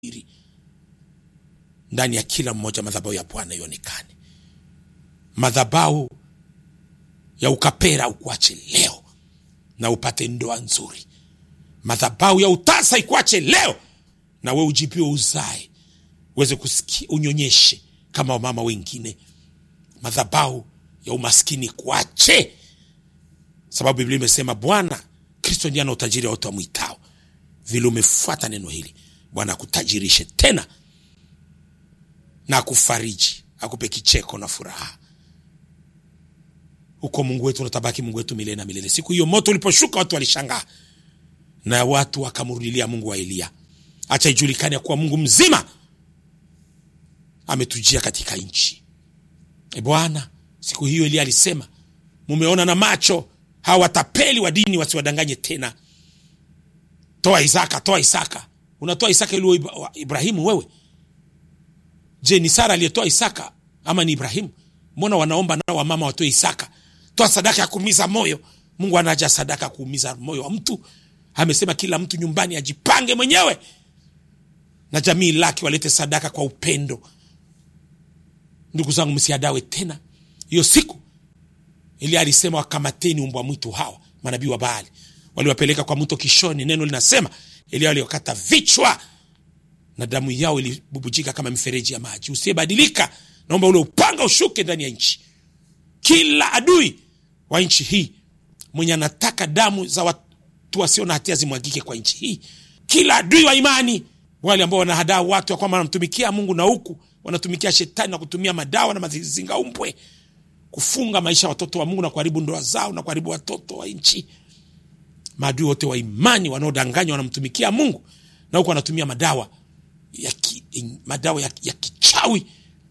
siri ndani ya kila mmoja madhabahu ya bwana ionekane madhabahu ya ukapera ukuache leo na upate ndoa nzuri madhabahu ya utasa ikuache leo na we ujipiwe uzae uweze kusikia unyonyeshe kama wamama wengine madhabahu ya umaskini kuache sababu biblia imesema bwana kristo ndiye ana utajiri wa wote wamwitao vile umefuata neno hili bwana akutajirishe tena na akufariji akupe kicheko na furaha huko mungu wetu unatabaki mungu wetu milele na milele siku hiyo moto uliposhuka watu walishangaa na watu wakamrudilia mungu wa eliya acha ijulikane ya kuwa mungu mzima ametujia katika nchi e bwana siku hiyo eliya alisema mumeona na macho hawa watapeli wa dini wasiwadanganye tena toa isaka toa isaka unatoa isaka ili uwe Ibra- wa- ibrahimu wewe je ni sara aliyetoa isaka ama ni ibrahimu mbona wanaomba nao wamama watoe isaka toa sadaka ya kuumiza moyo mungu anaja sadaka ya kuumiza moyo wa mtu amesema kila mtu nyumbani ajipange mwenyewe na jamii lake walete sadaka kwa upendo ndugu zangu msiadawe tena hiyo siku ili alisema wakamateni umbwa mwitu hawa manabii wa baali waliwapeleka kwa mto kishoni neno linasema elia waliokata vichwa na damu yao ilibubujika kama mifereji ya maji usiyebadilika naomba ule upanga ushuke ndani ya nchi kila adui wa nchi hii mwenye anataka damu za watu wasio na hatia zimwagike kwa nchi hii kila adui wa imani wale ambao wanahadaa watu ya kwamba wanamtumikia mungu na huku wanatumikia shetani na kutumia madawa na mazingaumbwe kufunga maisha ya watoto wa mungu na kuharibu ndoa zao na kuharibu watoto wa nchi maadui wote wa imani wanaodanganywa wanamtumikia mungu na huku wanatumia madawa ya ki, madawa ya, ya kichawi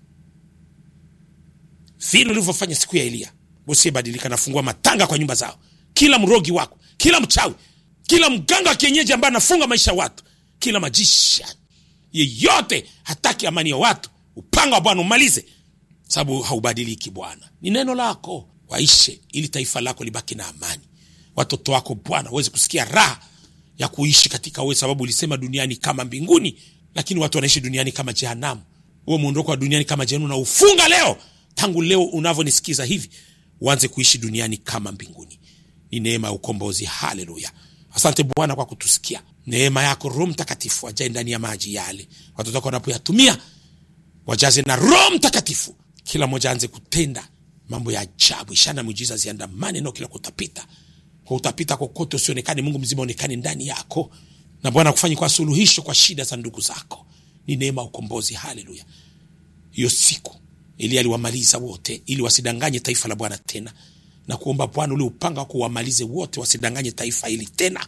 vile ulivyofanya siku ya eliya usiyebadilika nafungua matanga kwa nyumba zao kila mrogi wako kila mchawi kila mganga wa kienyeji ambaye anafunga maisha ya watu kila majisha yeyote hataki amani ya watu upanga wa bwana umalize sababu haubadiliki bwana ni neno lako waishe ili taifa lako libaki na amani watoto wako bwana waweze kusikia raha ya kuishi katika wewe sababu ulisema duniani kama mbinguni lakini watu wanaishi duniani kama jehanamu huo mwondoko wa duniani kama jehanamu na ufunga leo tangu leo unavyonisikiza hivi uanze kuishi duniani kama mbinguni ni neema ya ukombozi haleluya asante bwana kwa kutusikia neema yako roho mtakatifu ajae ndani ya maji yale watoto wako wanapoyatumia wajaze na roho mtakatifu kila mmoja aanze kutenda mambo ya ajabu ishana miujiza ziandamane nao kila kutapita kwa utapita kokote usionekane mungu mzima onekane ndani yako na bwana kufanyi kwa suluhisho kwa shida za ndugu zako ni neema ya ukombozi haleluya hiyo siku ili aliwamaliza wote ili wasidanganye taifa la bwana tena na kuomba bwana ule upanga wako wamalize wote wasidanganye taifa hili tena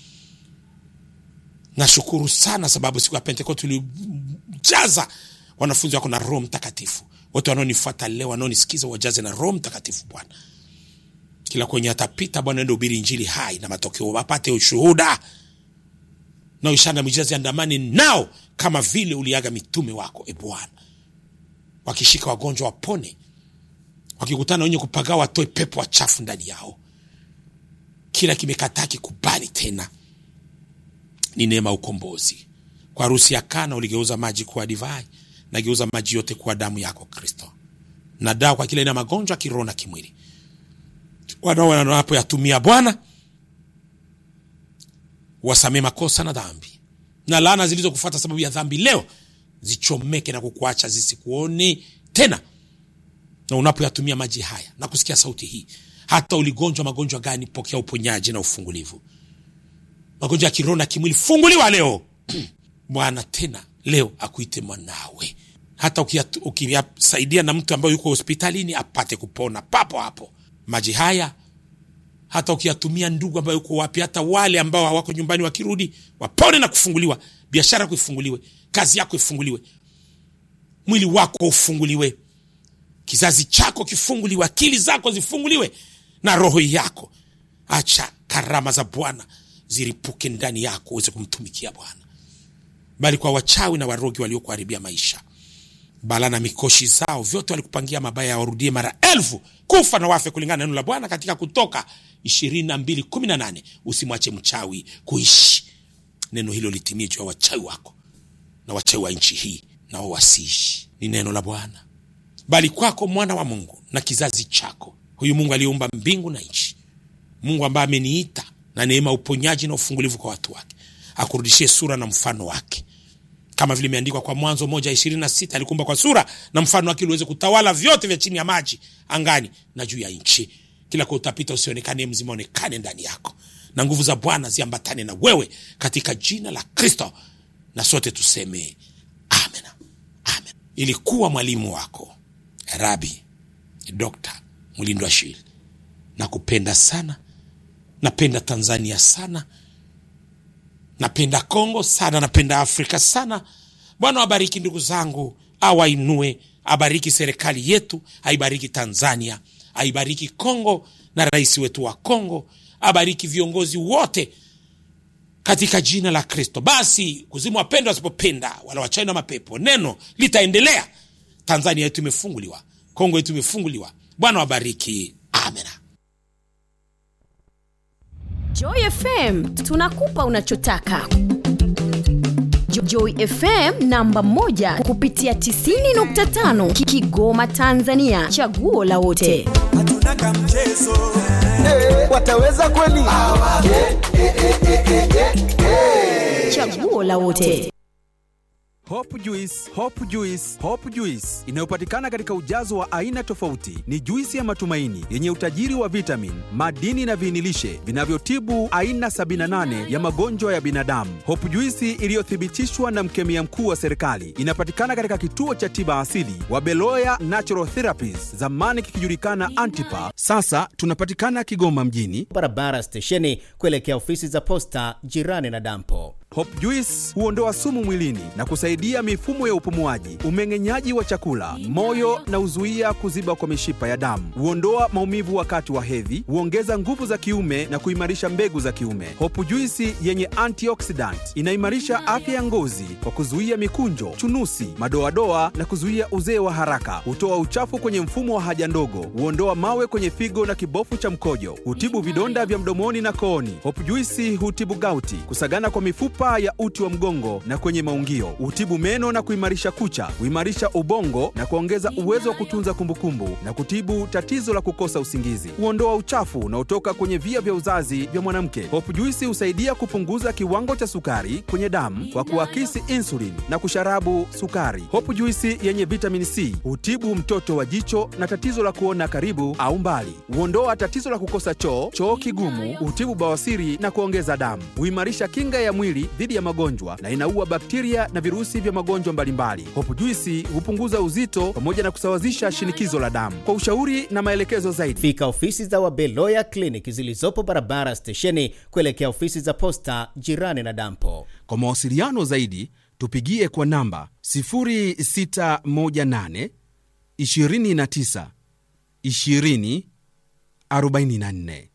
nashukuru sana sababu siku ya pentekoste ulijaza wanafunzi wako na roho mtakatifu wote wanaonifuata leo wanaonisikiza wajaze na roho mtakatifu bwana kila kwenye atapita bwana ende ubiri injili hai na matokeo wapate ushuhuda na ishara mijazi andamani nao kama vile uliaga mitume wako e bwana wakishika wagonjwa wapone wakikutana wenye kupagaa watoe pepo wachafu ndani yao kila kimekataa kikubali tena ni neema ya ukombozi kwa harusi ya kana uligeuza maji kuwa divai nageuza maji yote kuwa damu yako kristo na dawa kwa kila aina ya magonjwa kiroho na kimwili wanao wanapoyatumia bwana wasamee makosa na dhambi na laana zilizokufuata sababu ya dhambi leo zichomeke na kukuacha zisikuone tena na unapoyatumia maji haya na kusikia sauti hii hata uligonjwa magonjwa gani pokea uponyaji na ufungulivu magonjwa ya kiroho na kimwili funguliwa leo bwana tena leo akuite mwanawe hata ukiyat- ukiyasaidia na mtu ambaye yuko hospitalini apate kupona papo hapo maji haya hata ukiyatumia ndugu ambayo yuko wapi hata wale ambao hawako nyumbani wakirudi wapone na kufunguliwa biashara yako ifunguliwe kazi yako ifunguliwe mwili wako ufunguliwe kizazi chako kifunguliwe akili zako zifunguliwe na roho yako acha karama za bwana ziripuke ndani yako uweze kumtumikia bwana bali kwa wachawi na warogi waliokuharibia maisha bala na mikoshi zao vyote walikupangia mabaya warudie mara elfu kufa na wafe kulingana na neno la bwana katika kutoka ishirini na mbili kumi na nane usimwache mchawi kuishi neno hilo litimie juu ya wachawi wako na wachawi wa nchi hii nao wasiishi. Ni neno la Bwana. Bali kwako mwana wa Mungu na kizazi chako, huyu Mungu aliyeumba mbingu na nchi, Mungu ambaye ameniita na neema, uponyaji na ufungulivu kwa watu wake, akurudishie sura na mfano wake, kama vile imeandikwa kwa Mwanzo moja ishirini na sita alikuumba kwa sura na mfano wake, uliweze kutawala vyote vya chini ya maji, angani na juu ya nchi. Kila kwa utapita usionekane, mzima onekane ndani yako, na nguvu za Bwana ziambatane na wewe katika jina la Kristo, na sote tuseme amen, amen. Ilikuwa mwalimu wako Rabi Dokta Mlindwa Shili, nakupenda sana, napenda Tanzania sana, napenda Kongo sana, napenda Afrika sana. Bwana wabariki ndugu zangu, awainue, abariki serikali yetu, aibariki Tanzania, aibariki Kongo na rais wetu wa Kongo, abariki viongozi wote katika jina la Kristo. Basi kuzimu wapendwa wasipopenda wala wachai na mapepo, neno litaendelea. Tanzania yetu imefunguliwa, Kongo yetu imefunguliwa. Bwana wabariki, amena. Joy FM tunakupa unachotaka. Jo- Joy FM namba moja kupitia 90.5 Ki- Kigoma Tanzania, chaguo la wote. hatuna kamchezo wataweza kweli? Chaguo la wote. Hope Juice, Hope Juice, Hope Juice inayopatikana katika ujazo wa aina tofauti. Ni juisi ya matumaini yenye utajiri wa vitamin, madini na viinilishe vinavyotibu aina 78 ya magonjwa ya binadamu. Hope Juice iliyothibitishwa na mkemia mkuu wa serikali inapatikana katika kituo cha tiba asili wa Beloya Natural Therapies, zamani kikijulikana Antipa. Sasa tunapatikana Kigoma mjini. barabara stesheni kuelekea ofisi za posta jirani na dampo. Hope Juice huondoa sumu mwilini na kusaidia mifumo ya upumuaji, umeng'enyaji wa chakula, moyo na huzuia kuziba kwa mishipa ya damu. Huondoa maumivu wakati wa hedhi, huongeza nguvu za kiume na kuimarisha mbegu za kiume. Hope Juice yenye antioxidant inaimarisha afya ya ngozi kwa kuzuia mikunjo, chunusi, madoadoa na kuzuia uzee wa haraka. Hutoa uchafu kwenye mfumo wa haja ndogo, huondoa mawe kwenye figo na kibofu cha mkojo, hutibu vidonda vya mdomoni na kooni. Hope Juice hutibu gauti, kusagana kwa mifupa ya uti wa mgongo na kwenye maungio, hutibu meno na kuimarisha kucha, huimarisha ubongo na kuongeza uwezo wa kutunza kumbukumbu na kutibu tatizo la kukosa usingizi. Huondoa uchafu unaotoka kwenye via vya uzazi vya mwanamke. Hope Juice husaidia kupunguza kiwango cha sukari kwenye damu kwa kuakisi insulin na kusharabu sukari. Hope Juice yenye vitamin C hutibu mtoto wa jicho na tatizo la kuona karibu au mbali. Huondoa tatizo la kukosa choo, choo kigumu, hutibu bawasiri na kuongeza damu. Huimarisha kinga ya mwili dhidi ya magonjwa na inaua bakteria na virusi vya magonjwa mbalimbali. Hope Juice hupunguza uzito pamoja na kusawazisha shinikizo la damu. Kwa ushauri na maelekezo zaidi Fika ofisi za Wabeloya Clinic zilizopo barabara stesheni kuelekea ofisi za posta jirani na dampo. Kwa mawasiliano zaidi tupigie kwa namba 0618 29 20 44.